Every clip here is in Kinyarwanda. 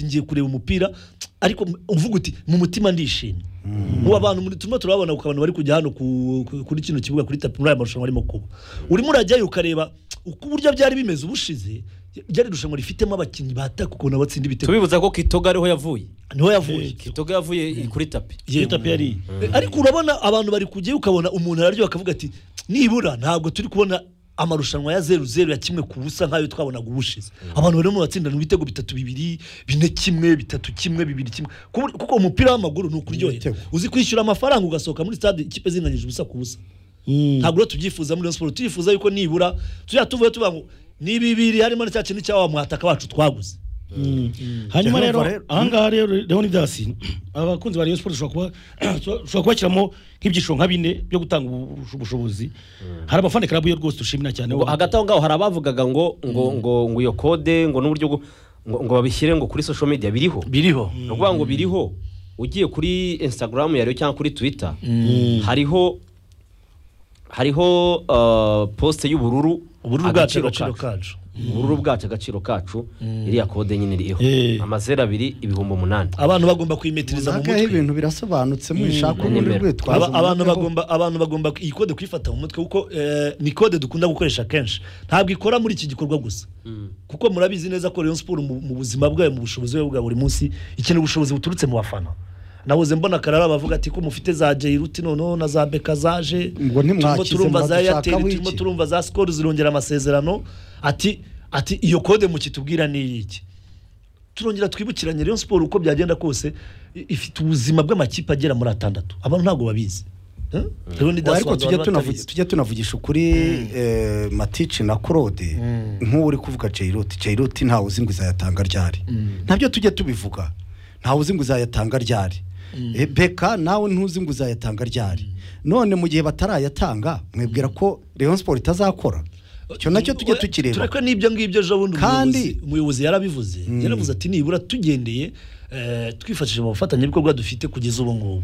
ngiye kureba umupira ariko uvuga uti mu mutima ndishimye ubu abantu muri turimo turababona ku bantu bari kujya hano ku- ku- kuri kino kibuga kuri tapi muri aya marushanwa arimo kuba urimo urajyayo ukareba uko uburyo byari bimeze ubushize byari irushanwa rifitemo abakinnyi bataka ukuntu abatsinda ibitego tubibuza ko kitoga ariho yavuye niho yavuye kitoga yavuye kuri tapi Yego. Eh, ariko urabona abantu bari kujyayo ukabona umuntu araryoha akavuga ati nibura ntabwo turi kubona amarushanwa ya zeru zeru ya kimwe ku busa nk'ayo twabonaga ubushize abantu barimo batsindana ibitego bitatu bibiri bine kimwe bitatu kimwe bibiri kimwe Ku- kuko umupira w'amaguru ni ukuryohera Ibitego. uzi kwishyura amafaranga ugasohoka muri stade ikipe zinganyije ubusa ku busa ntabwo rero tubyifuza muri Rayon siporo turifuza yuko nibura tujya tuvuye tuvuga ngo ni bibiri harimo na cya kintu cya wa mwataka wacu twaguze hanyuma Cyangwa rero rero- ahangaha rero leonidasi abakunzi ba rayon siporo ushobora kuba- ushobora kubashyiramo nk'ibyiciro nka bine byo gutanga ubu- ubushobozi hari abafana karabuye rwose dushimira cyane ngo hagati aho ngaho hari abavugaga ngo ngo ngo ngo iyo kode ngo n'uburyo bwo- ngo ngo babishyire ngo kuri social media biriho biriho ni ukuvuga ngo biriho ugiye kuri instagram yariyo cyangwa kuri twitter hariho hariho uh, poste y'ubururu ubururu bwacu agaciro agaciro kacu. kacu ubururu bwacu agaciro kacu iriya kode nyine iriho Eh. amazeru abiri ibihumbi umunani abantu bagomba kuyimetiriza mu Nagaho mutwe ibintu birasobanutse mwishaka ubundi Nimero. rwitwazo Aba- abantu mureke bagomba abantu bagomba iyi kode kuyifata mu mutwe kuko eh, ni kode dukunda gukoresha kenshi ntabwo ikora muri iki gikorwa gusa kuko murabizi neza ko Rayon Sport mu mu buzima bwayo mu bushobozi bwayo bwa buri munsi ikeneye ubushobozi buturutse mu bafana nahoze mbona karara bavuga ati ko mufite za Jairuti noneho na za Beka zaje Ngo turimo ntimwakize turumva za muradushaka Airtel w'iki? turimo turumva za Skol zirongera amasezerano ati ati iyo kode mukitubwira ni iyiki turongera twibukiranye Rayon Sport uko byagenda kose i- ifite ubuzima bw'amakipe agera muri atandatu abantu ntabwo babizi Eh? Rero ni Ngo Dasso ariko abantu tujye bari tunavugi- batabizi. tujye tunavugisha ukuri eh, matici na claude nk'uwo uri kuvuga jairuti jairuti ntawe uzi ngo izayatanga ryari ntabyo tujye tubivuga ntawe uzi ngo izayatanga ryari Eh, beka nawe ntuzi ngo uzayatanga ryari none mu gihe batarayatanga mwibwira ko Rayon Sport itazakora icyo nacyo tujye Oya, tukireba tureke n'ibyo ngibyo ejo bundi Kandi- umuyobozi- umuyobozi yarabivuze yaravuze ati nibura tugendeye eh, twifashishije mu bafatanyabikorwa dufite kugeza ubu ngubu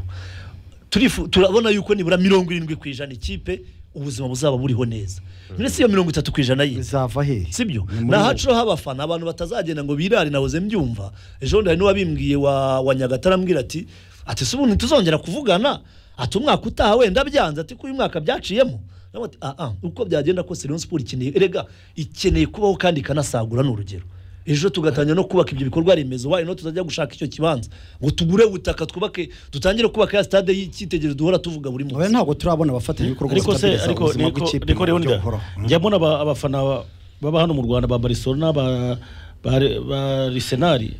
Turifu- turabona yuko nibura mirongo irindwi ku ijana ikipe ubuzima buzaba buriho neza mbere si iyo mirongo itatu ku ijana ye bizava hehe sibyo Ni muri ni wowe. ahaciho h'abafana abantu batazagenda ngo birare nahoze mbyumva ejo bundi hari n'uwabimbwiye wa wa nyagatare arambwira ati ati si ubundi ntituzongera kuvugana ati umwaka utaha wenda byanze ati ko uyu mwaka byaciyemo Nawe ati, "Ah, ah, uko byagenda kose Rayon Sport ikeneye erega ikeneye kubaho kandi ikanasagura ni urugero ejo tugatangira no kubaka ibyo bikorwa remezo wayo no tutajya gushaka icyo kibanza ngo tugure ubutaka twubake dutangire kubaka ya stade y'icyitegererezo duhora tuvuga buri Oya, munsi ntabwo turabona abafatanyabikorwa ariko se batabiriza ariko ubuzima niko- bw'ikipe niko mu buryo leonida buhoraho. Mm. njya mbona aba- abafana ba- baba hano mu rwanda ba barcelona ba ba Re- ba risenari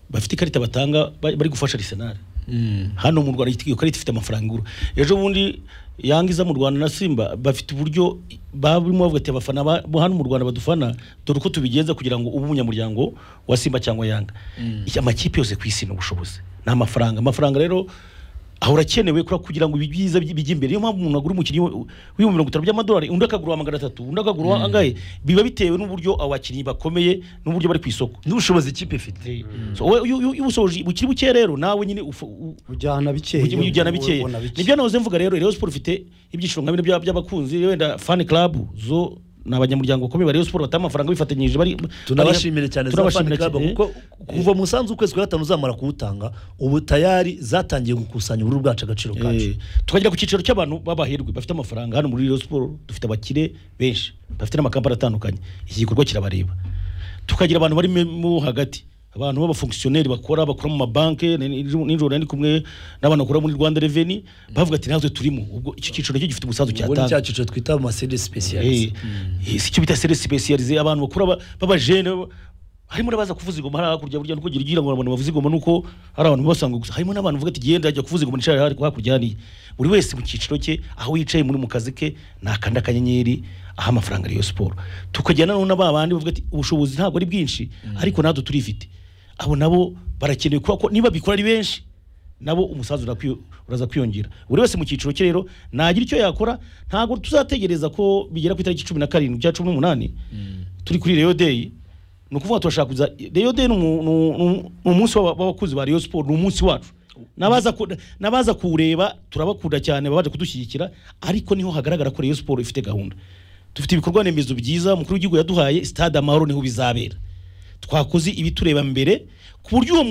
bafite ikarita batanga ba- bari gufasha risenari hano mu rwanda iyo karita ifite amafaranga igura ejo bundi yanga iza mu rwanda na simba bafite uburyo babimo bavuga ati abafana ba- bo hano mu rwanda badufana dore uko tubigenza kugira ngo ube umunyamuryango wa simba cyangwa yanga Iki- amakipe yose ku isi ni ubushobozi ni amafaranga amafaranga rero ahora akenewe kura- kugira ngo ibi byiza bij- bijye imbere niyo mpamvu umuntu agura umukinnyi w- w'ibihumbi mirongo itanu by'amadolari undi akagura magana atatu undi akagura angahe biba bitewe n'uburyo abakinnyi bakomeye n'uburyo bari ku isoko n'ubushobozi ikipe ifite So, wowe iyo iyo- iyo usoje bukiri buke rero nawe nyine ufu- u- ujyana bikeya ujye ujyana bikeya ubona nibyo nahoze mvuga rero Rayon Sport ifite ibyiciro nka bine bya- by'abakunzi wenda fan club zo ni abanyamuryango bakomeye ba Rayon Sport bataha amafaranga bifatanyije bari tunabashimire cyane za fani turabashimira club cyane. kuko kuva mu musanzu w'ukwezi kwa gatanu uzamara kuwutanga ubu tayari zatangiye gukusanya ubururu bwacu agaciro kacu Eh, tukagera ku cyiciro cy'abantu b'abahirwe bafite amafaranga hano muri Rayon Sport dufite abakire benshi bafite n'amakampani atandukanye iki gikorwa kirabareba tukagira abantu bari me- mo hagati abantu b'abafonkisiyoneri bakora bakora mu mabanki ni- ni- nijoro nari kumwe n'abantu bakora muri Rwanda Revenue bavuga ati natwe turimo ubwo icyo cyiciro nacyo gifite umusanzu ubu ni cyatanga cya cyiciro twita amasede sipesiyalize Eh, eh, si cyo bita sere sipesiyalize abantu bakura ba- b'abajene ba- harimo n'abaza kuvuza ingoma hariya hakurya burya nuko ugira ngo abantu bavuze ingoma nuko hari abantu basanga gusa harimo n'abantu bavuga ati genda ajya kuvuza ingoma nshaka ariko hakurya hariya buri wese mu cyiciro cye aho yicaye muri mu kazi ke nakanda akanyenyeri aha amafaranga ariyo siporo tukajyana noneho n'aba bandi bavuga ati ubushobozi ntabwo ari bwinshi ariko natwe turifite abo nabo barakenewe kubera ko niba bikora ari benshi nabo umusanzu urakwiyo- uraza kwiyongera buri wese mu cyiciro cye rero nagira icyo yakora ntabwo tuzategereza ko bigera ku itariki cumi na karindwi cya cumi n'umunani turi kuri reyo deyi ni ukuvuga turashaka kuza reyo deyi ni umu- ni umu- ni umu- ni umunsi w'aba- w'abakuzi ba reyo siporo ni umunsi wacu N'abaza ku- n'abaza kuwureba turabakunda cyane babaje kudushyigikira ariko niho hagaragara ko reyo siporo ifite gahunda dufite ibikorwa remezo byiza umukuru w'igihugu yaduhaye sitade amahoro niho bizabera twakoze ibitureba mbere ku buryo uwo mu